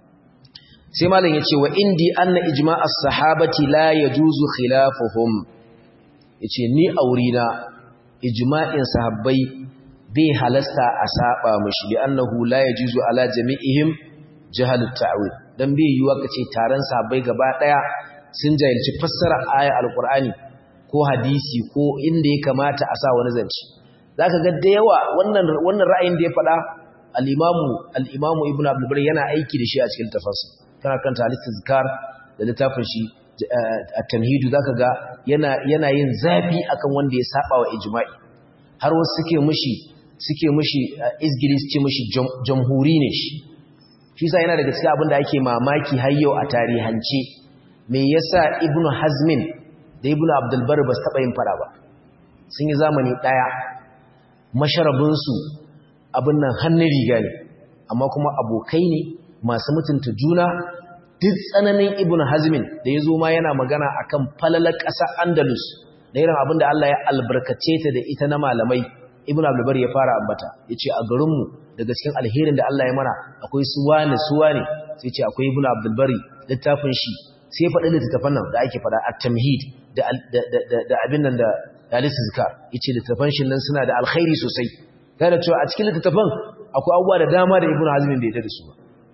sai malam yace wa indi anna ijma' as-sahabati la yajuzu khilafuhum yace ni aurina ijma'in sahabbai bai halasta a saba mishi li annahu la yajuzu ala jami'ihim jahalut ta'wil dan bai yiwa kace taron sahabbai gaba daya sun jahilci fassara aya alqur'ani ko hadisi ko inda ya kamata a sa wani zance zaka ga da yawa wannan wannan ra'ayin da ya faɗa al-imamu al-imamu ibnu abdul bari yana aiki da shi a cikin tafsir kana kanta al-istizkar da littafin shi at-tamhid zaka ga yana yana yin zafi akan wanda ya saba wa ijma'i har wasu suke mushi suke mushi izgili suke mushi jamhuri ne shi shi sa yana daga cikin abin da ake mamaki har yau a tarihance me yasa ibnu hazmin da ibnu abdul bar ba su taba yin fara ba sun yi zamani daya masharabin su abin nan hannun riga ne amma kuma abokai ne masu mutunta juna duk tsananin ibnu hazmin da ya zo ma yana magana akan falalar ƙasa andalus da irin abin da Allah ya albarkace ta da ita na malamai ibnu abdul bar ya fara ambata yace a garinmu daga cikin alherin da Allah ya mana akwai su wane su wane sai ce akwai ibnu abdul bari littafin shi sai ya faɗi littafan nan da ake faɗa at-tamhid da da abin nan da al-istizkar yace littafan shi nan suna da alkhairi sosai da cewa a cikin littafan akwai abubuwa da dama da ibnu hazm bai yarda da su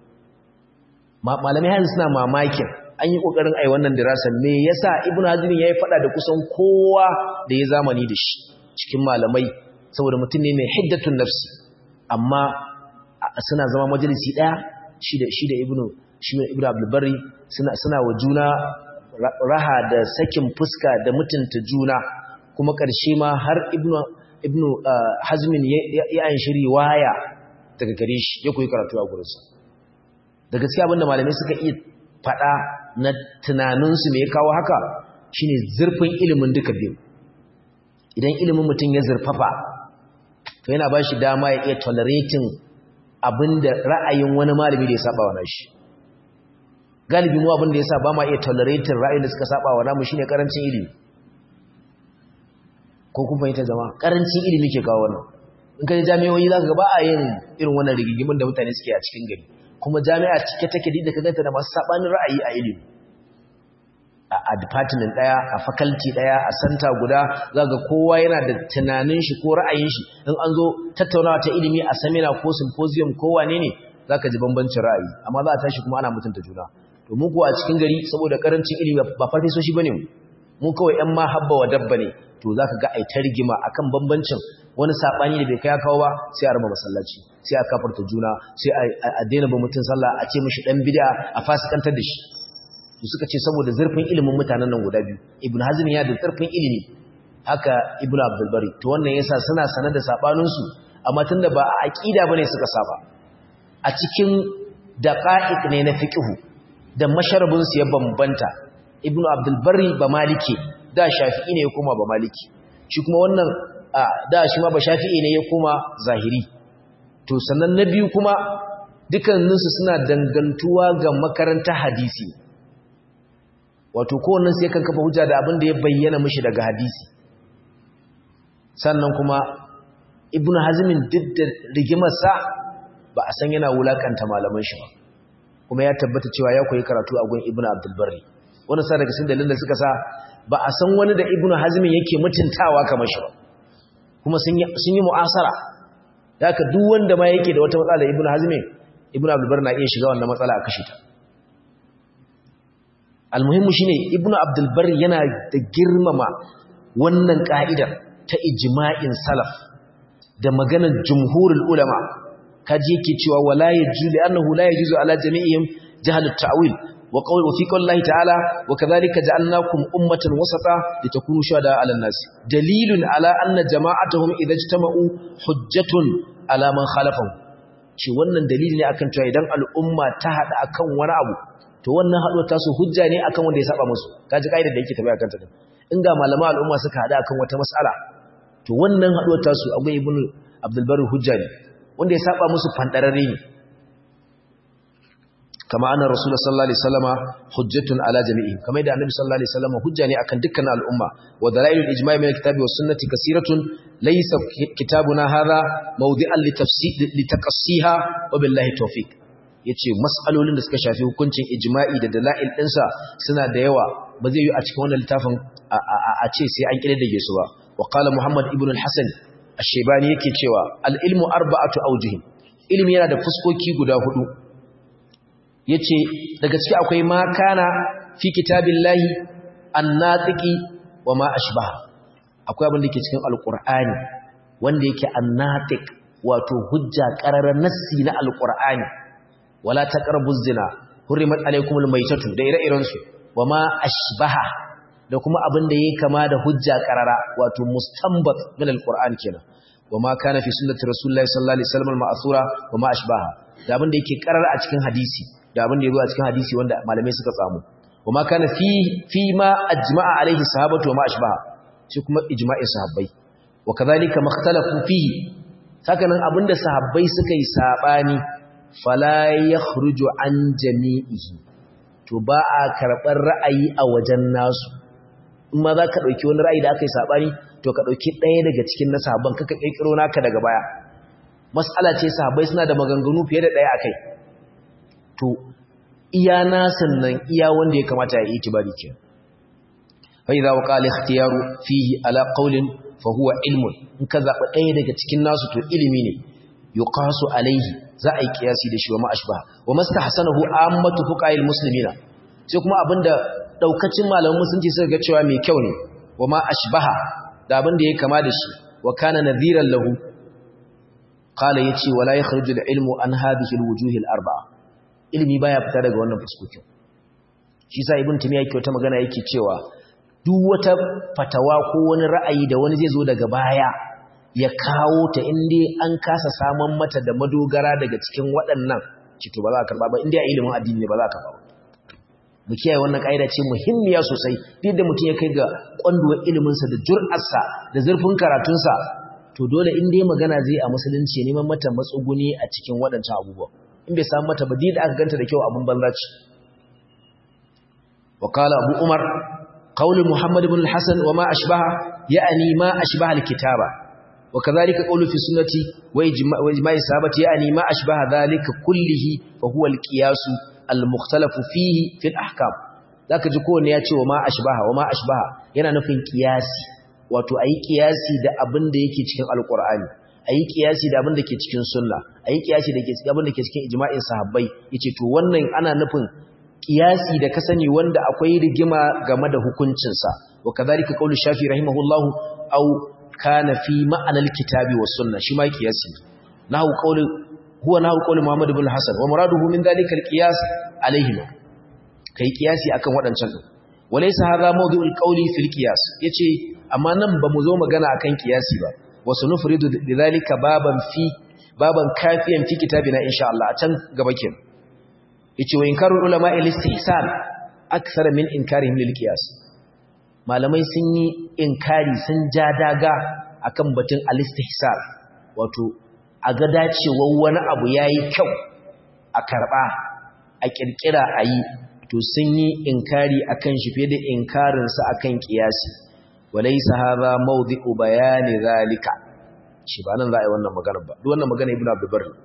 ba malamai hanzu suna mamakin an yi kokarin ai wannan dirasa me yasa ibnu hazm yayi faɗa da kusan kowa da ya zamani da shi cikin malamai saboda mutum ne mai hiddatun nafsi amma suna zama majalisi ɗaya shi da shi da ibnu shi da ibnu abdulbari suna suna wa juna raha da sakin fuska da mutunta juna kuma ƙarshe ma har ibnu ibnu hazmin ya an shiri waya daga gare shi ya koyi karatu a gurinsa da gaskiya abinda malamai suka iya faɗa na tunaninsu me ya kawo haka shine zurfin ilimin duka biyu idan ilimin mutum ya zurfafa to yana ba shi dama ya iya tolerating abinda ra'ayin wani malami da ya saba wa nashi galibi mu abinda ya sa ba ma iya tolerating ra'ayin da suka saba wa namu shine karancin ilimi ko kun fahimta zama karancin ilimi ke kawo wannan in ka ji jami'o'i za ka ga ba a yin irin wannan rigigimin da mutane suke a cikin gari kuma jami'a cike take da ka ganta da masu sabanin ra'ayi a ilimi a department daya a faculty daya a center guda zaga kowa yana da tunanin shi ko ra'ayin shi in an zo tattaunawa ta ilimi a seminar ko symposium ko wane ne zaka ji bambancin ra'ayi amma za a tashi kuma ana mutunta juna to mu kuwa a cikin gari saboda karancin ilimi ba farfesoshi bane mu mu kawai ƴan mahabba wa dabba ne to zaka ga ai ta rigima akan bambancin wani sabani da bai kai kawo ba sai a raba masallaci sai a kafarta juna sai a daina ba mutun sallah a ce mishi dan bid'a a fasikantar da shi to suka ce saboda zurfin ilimin mutanen nan guda biyu ibn hazm ya da zurfin ilimi haka ibn abdul bari to wannan yasa suna sanar da sabanin su amma tunda ba a aqida bane suka saba a cikin daqa'iq ne na fiqh da masharabin su ya bambanta ibn abdul bari ba maliki da shafi'i ne ya koma ba maliki shi kuma wannan da shi ma ba shafi'i ne ya koma zahiri to sannan na biyu kuma dukanninsu suna dangantuwa ga makarantar hadisi wato kowannen sai kan kafa hujja da abin da ya bayyana mishi daga hadisi sannan kuma ibnu hazmin duk da rigimarsa ba a san yana wulakanta malaman shi ba kuma ya tabbata cewa ya koyi karatu a gun ibnu abdul barri wannan sa daga cikin dalilin da suka sa ba a san wani da ibnu hazmin yake mutuntawa kamar shi ba kuma sun yi sun yi mu'asara haka duk wanda ma yake da wata matsala da ibnu hazmin ibnu abdul barri na iya shiga wannan matsala a kashe ta almuhimmu shine ibnu abdul bar yana da girmama wannan ka'idar ta ijma'in salaf da maganar jumhurul ulama kaji yake cewa wala yajuzu annahu la yajuzu ala jami'ihim jahal at-ta'wil wa qawl wa fi qawli ta'ala wa kadhalika ja'alnakum ummatan wasata litakunu shuhada 'ala an-nas dalilun ala anna jama'atuhum idha ijtama'u hujjatun ala man khalafahum ce wannan dalili ne akan cewa idan al'umma ta hada akan wani abu to wannan haduwar tasu hujja ne akan wanda ya saba musu kaji kaidar da yake tafiya kanta din in ga malama al'umma suka hada akan wata mas'ala to wannan haduwar tasu abu ibn abdul barri hujja ne wanda ya saba musu fandararre ne kama anna rasulullah sallallahu alaihi wasallama hujjatun ala jami'in kama da annabi sallallahu alaihi wasallama hujja ne akan dukkan al'umma wa dalailul ijma'i min alkitabi was sunnati kaseeratun laysa kitabuna hadha mawdi'an litafsir litaqassiha wa billahi tawfiq yace mas'alolin da suka shafi hukuncin ijma'i da dalail dinsa suna da yawa ba zai yi a cikin wannan littafin a ce sai an kididdige su ba wa qala muhammad ibn al-hasan ash-shaybani yake cewa al-ilmu arba'atu awjuh ilmi yana da fuskoki guda hudu yace daga ciki akwai ma kana fi kitabillahi an-natiqi wa ma ashbaha akwai abin da yake cikin alqur'ani wanda yake an-natiq wato hujja qararar nassi na alqur'ani wala taqrabu zina hurrimat alaykumul maytatu da ire-iren su wama ashbaha da kuma abin da yake kama da hujja qarara wato mustanbat min alquran kenan wama kana fi sunnati rasulillahi sallallahu alaihi wasallam ma'thura wama ashbaha da abin da yake qarara a cikin hadisi da abin da yake a cikin hadisi wanda malamai suka samu wama kana fi fi ma ajma'a alaihi sahabatu wama ashbaha shi kuma ijma'in sahabbai wa kadhalika makhtalafu fihi sakanan abinda sahabbai suka yi sabani fala ya khruju an jami'ihi to ba a karɓar ra'ayi a wajen nasu in ma za ka ɗauki wani ra'ayi da aka yi saɓani to ka ɗauki ɗaya daga cikin na sahabban kaka ƙirƙiro naka daga baya mas'ala ce sahabbai suna da maganganu fiye da ɗaya a kai to iya nasan nan iya wanda ya kamata ya yi itibari ke fa idza waqa al-ikhtiyaru fihi ala qawlin fa huwa ilmun in ka zaɓa ɗaya daga cikin nasu to ilimi ne yuqasu alaihi za a yi kiyasi da shi wa ma'ashba wa mastahsanahu ammatu fuqa'il muslimina sai kuma abinda daukacin malaman musulunci suka ga cewa mai kyau ne wa ma'ashbaha da abinda yake kama da shi wa kana nadhiran lahu qala yace wala yakhruju al-ilmu an hadhihi al-wujuh al-arba'a ilmi baya fita daga wannan fuskokin shi sa ibn tumiya yake wata magana yake cewa duk wata fatawa ko wani ra'ayi da wani zai zo daga baya ya kawo ta inda an kasa saman mata da madogara daga cikin waɗannan cito ba za a karɓa ba inda ya ilimin addini ne ba za a karɓa ba mu kiyaye wannan ƙa'ida ce muhimmiya sosai duk da mutum ya kai ga ƙwanduwar iliminsa da jur'arsa da zurfin karatunsa to dole in dai magana zai a musulunci neman mata matsuguni a cikin waɗancan abubuwa in bai samu mata ba da aka ganta da kyau abin banza ce wa qala abu umar qawl muhammad ibn al-hasan wa ma ashbaha ya'ni ma ashbaha al-kitaba وكذلك قول في السنة وإجماع الصحابة يعني ما أشبه ذلك كله فهو القياس المختلف فيه في الأحكام zaka ji kowanne ya ce wa ma ashbaha wa ma ashbaha yana nufin kiyasi wato ayi kiyasi da abin da yake cikin alqur'ani ayi kiyasi da abin da ke cikin sunna ayi kiyasi da ke cikin abin da ke cikin ijma'in sahabbai yace to wannan ana nufin kiyasi da ka sani wanda akwai rigima game da hukuncinsa wa kadhalika qawlu shafi rahimahullahu aw kana fi ma'anal kitabi was sunna shi ma kiyasi nahu qawlu huwa nahu qawlu muhammad ibn hasan wa muraduhu min dhalika al-qiyas alayhima kai kiyasi akan wadancan din walaysa hadha mawdu'ul qawli fil qiyas yace amma nan ba mu zo magana akan kiyasi ba wa sunufridu lidhalika baban fi baban kafiyan fi kitabina insha Allah a can gaba kenan yace wa inkarul ulama al-istihsan akthar min inkarihim lil qiyas malamai sun yi inkari sun ja daga akan batun al-istihsan wato a ga dacewar wani abu yayi kyau a karba a kirkira ayi to sun yi inkari akan shi fiye da inkarin sa akan qiyasi walaysa hadha mawdi'u bayani zalika shi ba nan za a yi wannan magana ba duk wannan magana ibnu abdul barri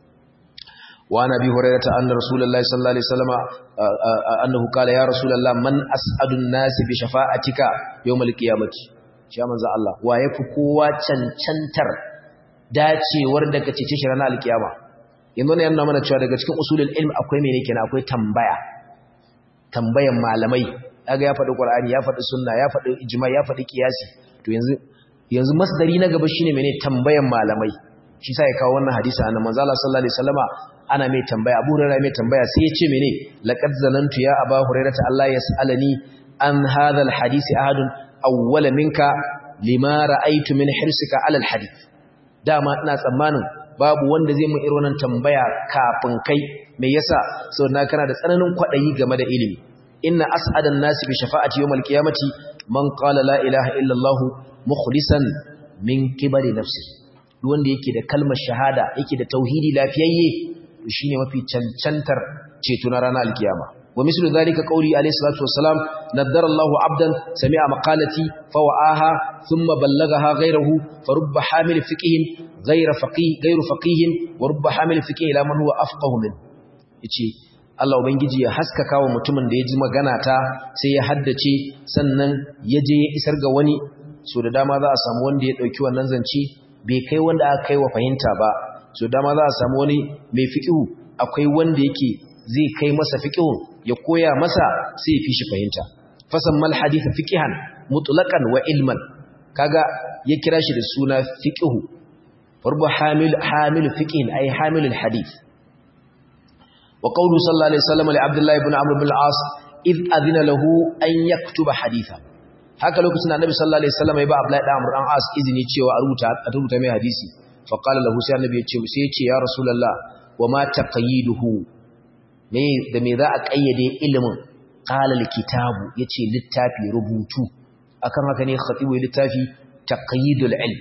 وعن ابي هريره ان رسول الله صلى الله عليه وسلم انه قال يا رسول الله من اسعد الناس بشفاعتك يوم القيامه shi manzo Allah wa yafi kowa cancantar dacewar da kace ce ranar alkiyama yanzu ne yana mana cewa daga cikin usulul ilm akwai mene kenan akwai tambaya tambayan malamai kaga ya faɗi qur'ani ya faɗi sunna ya faɗi ijma ya faɗi qiyasi to yanzu yanzu masdari na gaba shine mene tambayan malamai shi sai ya kawo wannan hadisi annabi manzo Allah sallallahu alaihi wasallama ana mai tambaya Abu Hurairah mai tambaya sai ya ce mene laqad zanantu ya Abu Hurairah ta Allah yasalani an hadha alhadisi ahadun awwala minka lima ra'aytu min hirsika ala alhadith dama ina tsammanin babu wanda zai mun irin wannan tambaya kafin kai me yasa saboda kana da tsananin kwadayi game da ilimi inna as'adan nasi bi shafa'ati yawmal qiyamati man qala la ilaha illa Allah mukhlisan min kibari nafsihi duk wanda yake da kalmar shahada yake da tauhidi lafiyayye to shine mafi cancantar ceto na ranar alkiyama wa mislu zalika qawli alayhi salatu wassalam naddara Allahu abdan sami'a maqalati fa wa'aha thumma ballaghaha ghayruhu fa rubba hamil fiqhin ghayra faqih ghayru faqihin wa rubba hamil fiqhin ila man huwa afqahu min yace Allah ubangiji ya haskaka wa mutumin da ya ji magana ta sai ya haddace sannan ya je ya isar ga wani so da dama za a samu wanda ya dauki wannan zance bai kai wanda aka kai wa fahimta ba so dama za a samu wani mai fiƙihu akwai wanda yake zai kai masa fiƙihu ya koya masa sai ya fi shi fahimta fasan mal haditha fiqihan mutlaqan wa ilman kaga ya kira shi da suna fiqhu farbu hamil hamil fiqhin ay hamil al hadith wa qawlu sallallahu alaihi wasallam li abdullah ibn amr ibn al-as id adina lahu an yaktuba haditha haka lokacin annabi sallallahu alaihi wasallam ya ba abdullah ibn amr dan as izini cewa a rubuta a rubuta mai hadisi fa qala lahu sai annabi ya ce sai ya ce ya rasulullah wa ma taqyiduhu me da me za a kayyade ilimin qala al-kitabu yace littafi rubutu akan haka ne khatibu littafi taqyidul ilm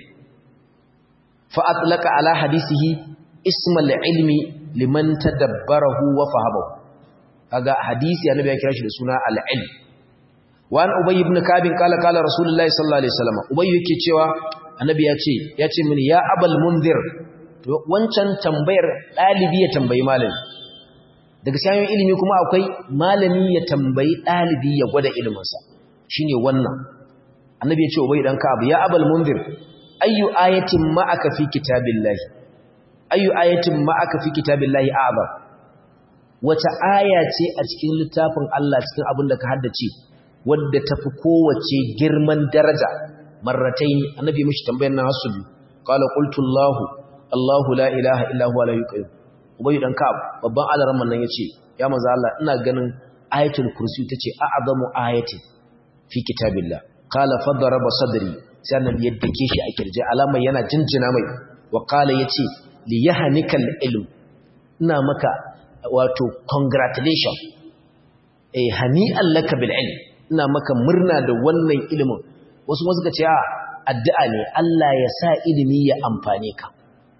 fa atlaqa ala hadisihi isma al-ilmi liman tadabbarahu wa fahabahu kaga hadisi annabi ya kira shi da suna al-ilm wa an ubay ibn kab qala qala rasulullahi sallallahu alaihi wasallam ubay yake cewa annabi ya ce ya ce mini ya abal munzir to wancan tambayar dalibi ya tambayi malami daga sayan ilimi kuma akwai malami ya tambayi dalibi ya gwada iliminsa shine wannan annabi ya ce ubay dan kab ya abal munzir ayyu ayatin ma'aka fi kitabillahi ayyu ayatin ma'aka fi kitabillahi a'zam wata aya ce a cikin littafin Allah cikin abin da ka haddace wadda tafi kowace girman daraja marrataini annabi mishi tambayar nan hasu bi qala qultu Allah Allahu la ilaha illa huwa la yuqayyim ubay dan kab babban alaran nan yace ya manzo Allah ina ganin ayatul kursi tace a'zamu ayati fi kitabillah qala fadaraba sadri sai annabi ya dake shi a kirje alamar yana jinjina mai wa qala yace li yahnikal ilm ina maka wato congratulation eh hani'an laka bil ilm ina maka murna da wannan ilimin wasu wasu ka ce a addu'a ne Allah ya sa ilimi ya amfane ka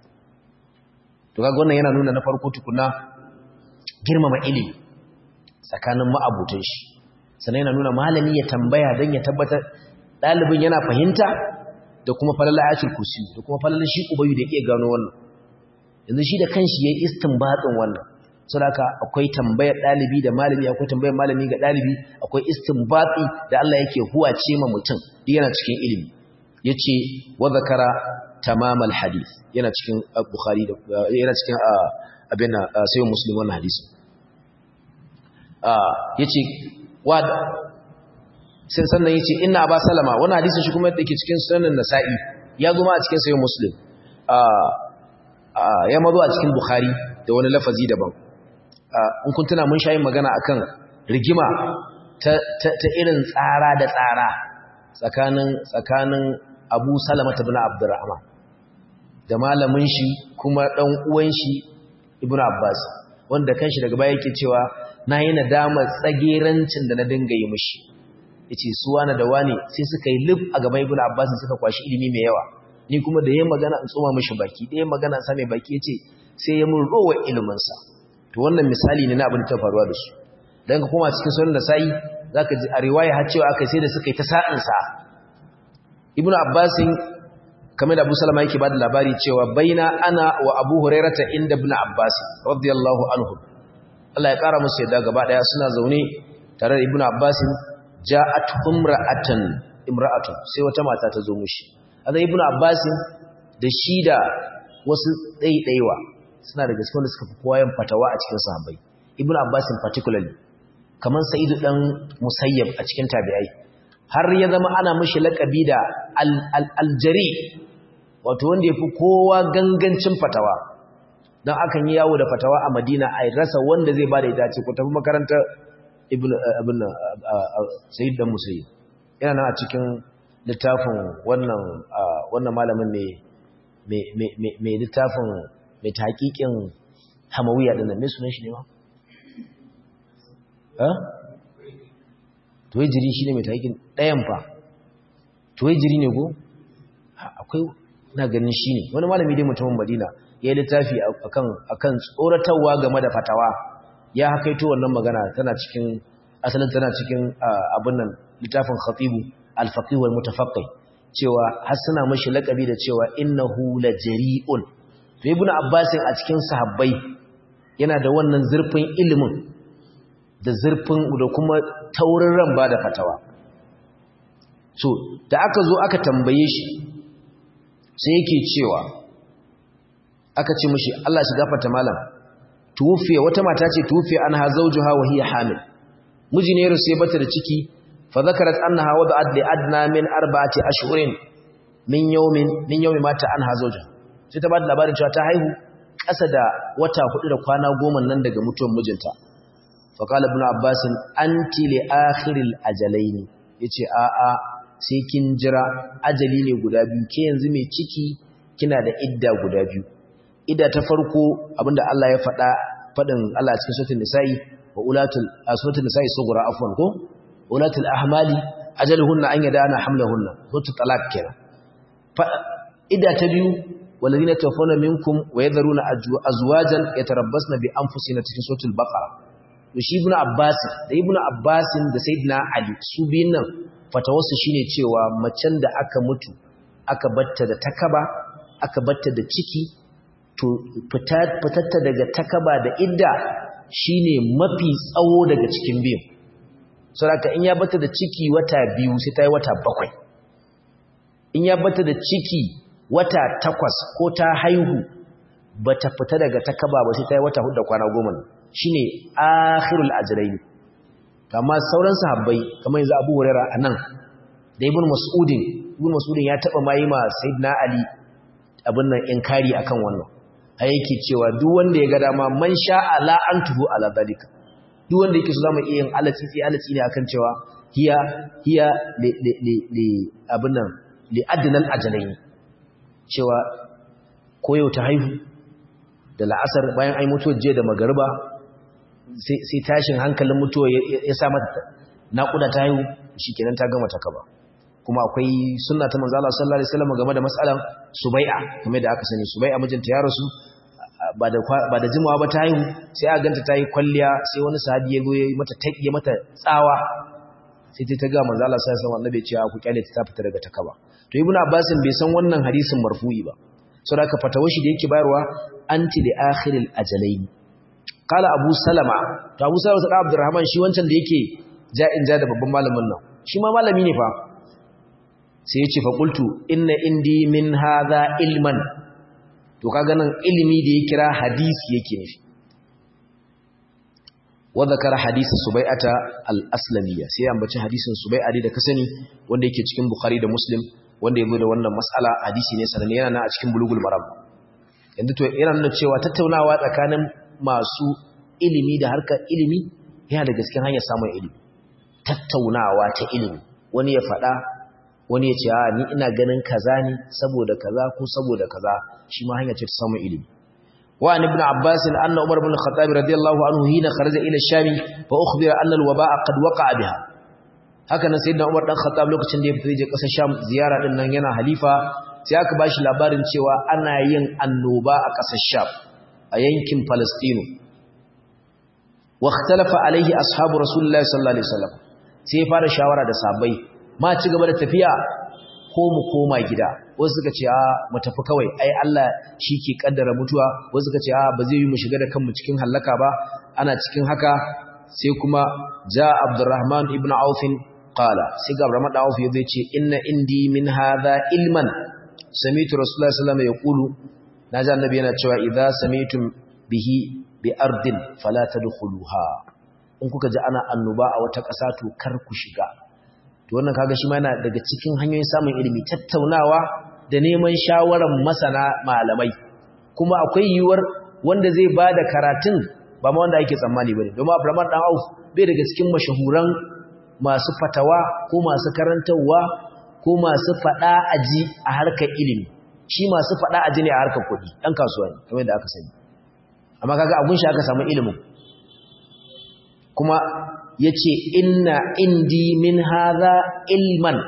to kaga wannan yana nuna na farko tukuna girmama ilimi tsakanin ma'abutun shi sannan yana nuna malami ya tambaya don ya tabbatar ɗalibin yana fahimta da kuma falala ayatul kursi da kuma falala shi ubayu da iya gano wannan yanzu shi da kanshi yayi istinbatin wannan saboda akwai tambayar dalibi da malami akwai tambayar malami ga dalibi akwai istinbati da Allah yake huwace ma mutum yana cikin ilimi yace wa zakara tamamal hadith yana cikin bukhari da yana cikin abin sai muslim wannan hadisi yace wa sai sannan yace inna aba salama wannan hadisin shi kuma yake cikin sunan nasa'i ya zo ma a cikin sahih muslim ya mazo a cikin bukhari da wani lafazi daban in kun tuna mun shayin magana akan rigima ta irin tsara da tsara tsakanin tsakanin Abu Salama ibn Abdurrahman da malamin shi kuma dan uwan shi Ibn Abbas wanda kanshi daga baya yake cewa nayi nadama tsagerancin da na dinga yi mishi yace su wani da wani sai suka yi lif a gaban Ibn Abbas suka kwashi ilimi mai yawa ni kuma da yayin magana in tsoma mishi baki da yayin magana sa mai baki yace sai ya mun rowa ilimin sa to wannan misali ne na abin da ta faruwa da su dan ka koma cikin sunan da sai zaka ji a riwaya har cewa aka sai da suka yi ta sa'in sa ibnu abbas kamar da abu salama yake bada labari cewa baina ana wa abu hurairata inda ibnu abbas radiyallahu anhu Allah ya kara musu yadda gaba daya suna zaune tare da ibnu abbas ja'at umra'atan imra'atun sai wata mata ta zo mushi azai ibnu abbas da shi da wasu ɗaiɗaiwa suna da gaske wanda suka fi kowa yin fatawa a cikin sahabbai ibnu abbas particularly kamar sa'idu dan musayyab a cikin tabi'ai har ya zama ana mishi laƙabi da aljari wato wanda ya fi kowa gangancin fatawa don akan yi yawo da fatawa a madina a rasa wanda zai ba da ita ce ku tafi makarantar sayid dan musayi yana nan a cikin littafin wannan malamin mai littafin mai taƙiƙin hamawiya ɗin nan mai sunan shi ne ma? tuwajiri shi ne mai taƙin ɗayan fa tuwajiri ne ko akwai na ganin shi ne wani malami dai mutumin madina ya yi littafi akan tsoratarwa game da fatawa ya hakaito wannan magana tana cikin asalin tana cikin abin nan littafin khatibu alfaqih wal mutafaqqih cewa har suna mashi lakabi da cewa innahu la jari'un to ibnu abbas a cikin sahabbai yana da wannan zurfin ilimin da zurfin da kuma taurin ran ba da fatawa so da aka zo aka tambaye shi sai yake cewa aka ce mishi Allah shi gafarta malam tufiya wata mata ce tufiya anha zawjuha wa hiya hamil miji ne rusa bata da ciki fa zakarat annaha wada'at li adna min arba'ati ashhurin min yawmin min yawmi mata anha zawjuha sai ta bada labarin cewa ta haihu ƙasa da wata hudu da kwana goma nan daga mutuwar mijinta faƙala ibn abbasin anti li akhiril ajalaini yace a a sai kin jira ajali ne guda biyu ke yanzu mai ciki kina da idda guda biyu idda ta farko abinda Allah ya faɗa faɗin Allah cikin suratul nisa'i wa ulatul suratul nisa'i sughra afwan ko ulatul ahmali ajaluhunna an yadana hamlahunna suratul talaq kenan idda ta biyu walladhina tawaffawna minkum wa yadharuna azwajan yatarabbasna bi anfusina cikin suratul baqara to shi ibnu abbas da ibnu abbas da sayyidina ali su biyun nan fatawarsu shine cewa macen da aka mutu aka batta da takaba aka batta da ciki to fitatta daga takaba da idda shine mafi tsawo daga cikin biyu saboda in ya batta da ciki wata biyu sai ta yi wata bakwai in ya batta da ciki wata takwas ko ta haihu bata fita daga takaba ba sai ta yi wata hudu da kwana goma shine akhirul ajrayn kama sauran sahabbai kamar yanzu Abu Hurairah anan da Ibn Mas'udin Ibn Mas'udin ya taba mai ma Sayyidina Ali abin nan inkari akan wannan ai yake cewa duk wanda ya ga dama man sha'a la antuhu ala dalika duk wanda yake so zamu iya yin alatsi sai alatsi ne akan cewa hiya hiya li li li, li abin nan li adnal ajalain cewa koyo ta haihu da la'asar bayan ai mutuwar je da magariba sai tashin hankalin mutuwa ya sa mata naƙuda ta haihu shi kenan ta gama ta kaba kuma akwai sunna ta manzo Allah sallallahu alaihi wasallam game da mas'alan subai'a kamar da aka sani subai'a mijinta ya rasu ba da ba da jimawa ba ta haihu sai aka ganta ta yi kwalliya sai wani sahabi ya zo ya mata taƙiye mata tsawa sai ta ga manzo Allah sallallahu alaihi wasallam annabi ce ku kyale ta fita daga ta kaba to ibnu abbas bai san wannan hadisin marfu'i ba saboda ka fatawa shi da yake bayarwa anti li akhiril ajalain qala abu salama to abu salama da abdurrahman shi wancan da yake ja'in ja da babban malamin nan shi ma malami ne fa sai ya ce fa qultu inna indi min hadha ilman to kaga nan ilimi da ya kira hadisi yake nufi wa zakara hadisi subai'ata al-aslamiyya sai ya ambaci hadisin subai'a da ka sani wanda yake cikin bukhari da muslim wanda yazo da wannan mas'ala hadisi ne sanan yana nan a cikin bulugul maram yanzu to yana nuna cewa tattaunawa tsakanin masu ilimi da harkar ilimi yana da gaskiyar hanyar samun ilimi tattaunawa ta ilimi wani ya faɗa wani ya ce a ni ina ganin kaza ne saboda kaza ko saboda kaza shi ma hanya ce ta samun ilimi wa an ibn abbas anna umar ibn khattab radiyallahu anhu hina kharaja ila sham fa ukhbira anna al-waba'a qad waqa'a biha haka nan sayyidina umar dan khattab lokacin da ya fita je kasar sham ziyara din nan yana halifa sai aka bashi labarin cewa ana yin annoba a kasar sham a yankin palestine wa ikhtalafa alaihi ashabu rasulullahi sallallahu alaihi wasallam sai ya fara shawara da sabai ma ci gaba da tafiya ko mu koma gida wasu suka ce a mu tafi kawai ai Allah shi ke kaddara mutuwa wasu suka ce a ba zai yi mu shiga da kanmu cikin halaka ba ana cikin haka sai kuma ja Abdurrahman ibn Auf qala sai ga Abdurrahman ibn Auf yace ce inna indi min hadha ilman sami'tu Rasulullah sallallahu alaihi wasallam yaqulu naji annabi yana cewa idza sami'tum bihi bi ardin fala tadkhuluha in kuka ji ana annoba a wata ƙasa to kar ku shiga to wannan kaga shi ma yana daga cikin hanyoyin samun ilimi tattaunawa da neman shawaran masana malamai kuma akwai yiwuwar wanda zai bada karatun ba ma wanda ake tsammani bane domin Abraham dan Auf bai daga cikin mashahuran masu fatawa ko masu karantawa ko masu fada aji a harkar ilimi shi masu fada aji ne a harkar kuɗi dan kasuwa ne kamar da aka sani amma kaga abun shi aka samu ilimin kuma yace inna indi min hadha ilman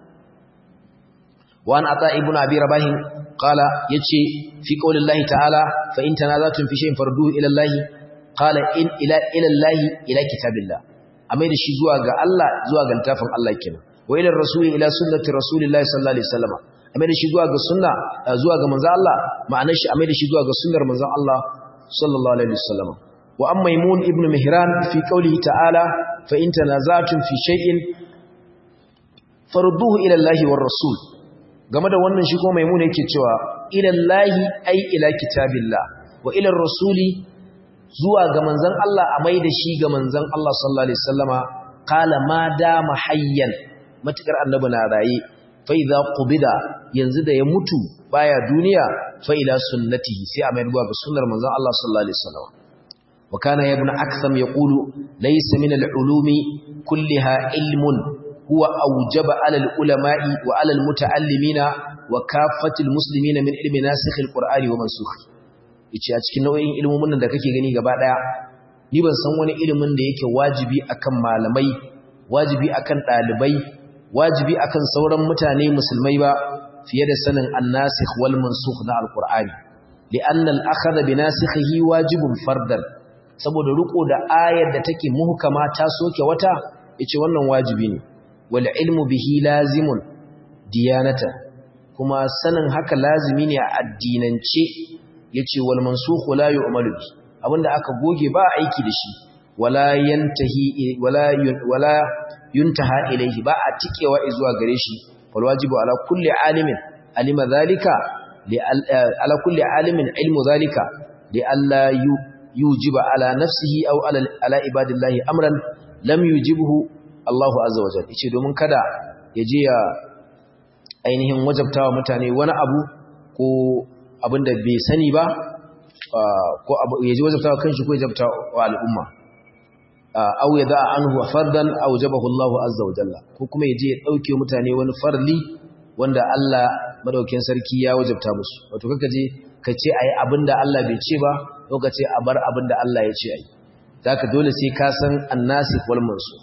wa an ata ibnu abi rabah qala yace fi qaulillahi ta'ala fa in tanazatum fi shay'in farduhu ila allahi qala in ila ila allahi ila kitabillah amai da shi zuwa ga Allah zuwa ga littafin Allah kenan wa ila rasuli ila sunnati rasulillahi sallallahu alaihi wasallam amai da shi zuwa ga sunna zuwa ga manzon Allah ma'anar shi amai da shi zuwa ga sunnar manzon Allah sallallahu alaihi wasallam wa amma maimun ibn mihran fi qawlihi ta'ala fa in tanaza'tum fi shay'in farudduhu ila Allah war rasul game da wannan shi ko maimun yake cewa ila Allah ai ila kitabillah wa ila rasuli zuwa ga manzon Allah a mai da shi ga manzon Allah sallallahu alaihi wasallama qala ma dama hayyan matakar annabi na raye fa idza qubida yanzu da ya mutu baya duniya fa ila sunnatihi sai a mai ga sunnar manzon Allah sallallahu alaihi wasallama wa kana ibn aktham yaqulu laysa min al-ulumi kullaha ilmun huwa awjaba ala al-ulama'i wa ala al-muta'allimina wa kaffatil muslimina min ilmi nasikh al-qur'ani wa mansukh yace a cikin nau'in ilmomin da kake gani gaba daya ni ban san wani ilimin da yake wajibi akan malamai wajibi akan dalibai wajibi akan sauran mutane musulmai ba fiye da sanin an-nasikh wal mansukh na al-qur'ani li'anna al-akhadha bi nasikhihi wajibun fardan saboda riko da ayar da take muhkama ta soke wata yace wannan wajibi ne wal ilmu bihi lazimun diyanata kuma sanin haka lazimi ne a addinance yace wal mansukhu la yu'malu bi abinda aka goge ba aiki da shi wala yantahi wala wala yuntaha ilayhi ba a tikewa zuwa gare shi wal wajibu ala kulli alimin alima zalika li ala kulli alimin ilmu zalika li alla yujiba ala nafsihi aw ala ala ibadillahi amran lam yujibhu Allahu azza wa jalla yace domin kada ya je ya ainihin wajabtawa mutane wani abu ko abinda bai sani ba ko ya je wajabtawa kanshi ko ya wajabta wa al'umma aw ya da anhu fardan aw jabahu Allahu azza wa jalla ko kuma ya je ya dauke mutane wani farli wanda Allah madaukakin sarki ya wajabta musu wato kaka je ka ce ayi abinda Allah bai ce ba ko ka ce a bar abinda Allah ya ce ayi zaka dole sai ka san annasikh wal mansukh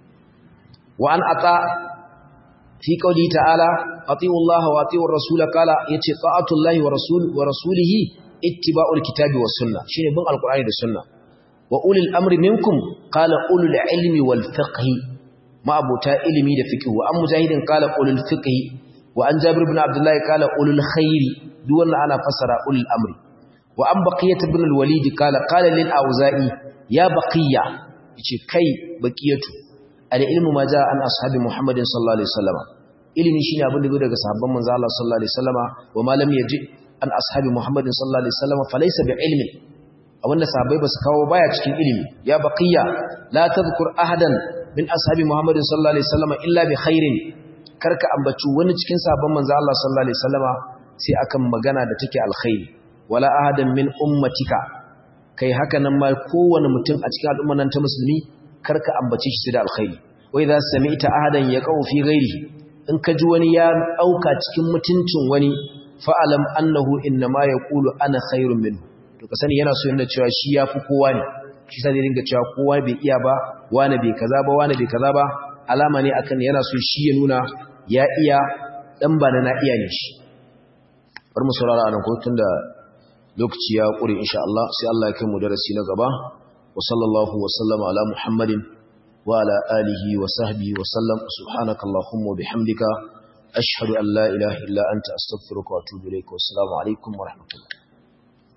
wa an ata fi qawli ta'ala ati'u Allah wa ati'u ar-rasul qala yace ta'atu Allah wa rasul wa rasulihi ittiba'ul kitabi was sunnah shine bin alqur'ani da sunna wa ulil amri minkum qala ulul ilmi wal fiqhi ma abuta ilimi da fiqh wa an mujahidin qala ulul fiqhi wa an jabir ibn abdullah qala ulul khairi duk wannan ana fassara ulul amri wa an baqiyat ibn al-walid qala qala lil auza'i ya baqiya yace kai baqiyatu al-ilmu ma jaa an ashabi muhammadin sallallahu alaihi wasallam ilimi shine abin da daga sahabban manzo Allah sallallahu alaihi wasallama wa ma lam yaji an ashabi muhammadin sallallahu alaihi wasallama falaysa bi ilmin abinda sahabbai basu kawo baya cikin ilimi ya baqiya la tadhkur ahadan min ashabi muhammadin sallallahu alaihi wasallama illa bi khairin karka ambaci wani cikin sahabban manzo Allah sallallahu alaihi wasallama sai akan magana da take alkhairi wala ahadan min ummatika kai haka nan ma kowane mutum a cikin al'umman nan ta musulmi karka ambace shi da alkhairi wai za sami'ta ahadan yaqau fi ghairihi in ka ji wani ya auka cikin mutuncin wani fa'alam annahu innama yaqulu ana khairun minhu to ka sani yana so yana cewa shi yafi kowa ne shi sai dinga cewa kowa bai iya ba wani bai kaza ba wani bai kaza ba alama ne akan yana so shi ya nuna ya iya dan ba na iya ne shi bar mu saurara anan ko tunda lokaci ya kure insha Allah sai Allah ya kai mu darasi na gaba wa sallallahu wa sallama ala muhammadin wa ala alihi wa sahbihi wa sallam subhanakallahumma wa bihamdika ashhadu an la ilaha illa anta astaghfiruka wa atubu ilaik wa assalamu alaikum wa rahmatullah